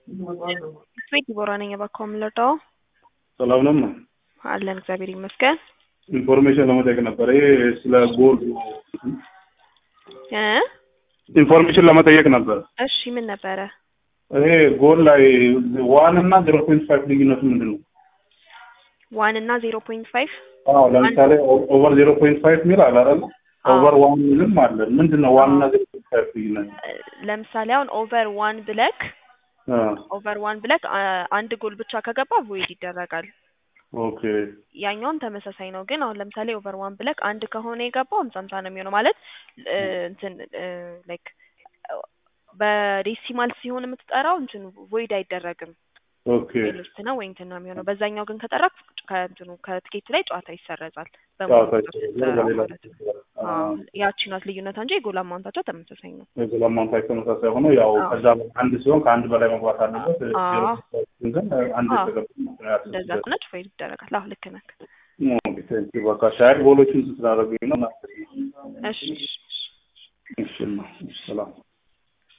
ቤት ዲቦራ ነኝ። እባክዎ የምንረዳው ሰላም ነው። አለን እግዚአብሔር ይመስገን። ኢንፎርሜሽን ለመጠየቅ ነበር። ይሄ ስለ ጎል እ ኢንፎርሜሽን ለመጠየቅ ነበር። እሺ ምን ነበረ? ይሄ ጎል ላይ ዋን እና ዜሮ ፖይንት ፋይቭ ልዩነቱ ምንድን ነው? ዋን እና ዜሮ ፖይንት ፋይቭ አዎ ለምሳሌ ኦቨር ዜሮ ፖይንት ፋይቭ ሚል አለ አይደል? ኦቨር ዋን ሚልም አለ። ምንድን ነው ዋን እና ዜሮ ፖይንት ፋይቭ ልዩነት? ለምሳሌ አሁን ኦቨር ዋን ብለክ አ ኦቨር ዋን ብለክ አ- አንድ ጎል ብቻ ከገባ ቮይድ ይደረጋል። ኦኬ ያኛውን ተመሳሳይ ነው። ግን አሁን ለምሳሌ ኦቨር ዋን ብለክ አንድ ከሆነ የገባው ሀምሳ ሀምሳ ነው የሚሆነው ማለት እ፣ እንትን ላይክ በዴሲማል ሲሆን የምትጠራው እንትን ቮይድ አይደረግም። ኦኬ ሊስት ነው ወይ እንትን ነው የሚሆነው። በዛኛው ግን ከጠራ ከእንትኑ ከትኬቱ ላይ ጨዋታ ይሰረዛል። ጨዋታ በሙሉ ይሰረዛል፣ በሌላ ማለት ነው። አዎ፣ ያቺ ናት ልዩነት እንጂ የጎል አማውንታቸው ተመሳሳይ ነው። ለማንታይ ተመሳሳይ ሆኖ ያው አዎ። ከዛ አንድ ሲሆን ከአንድ በላይ መግባት አለበት። አዎ። ዜሮ ፖይንት ፋይቭ ግን አንድ አዎ። የተገባ እንደዛ ከሆነች ቮይድ ይደረጋል። አዎ ልክ ነህ። በቃ ሻይል ጎሎችን ስላደረጉኝ ነው። እሺ እሺ፣ እሺ። እሺ ነው ሰላም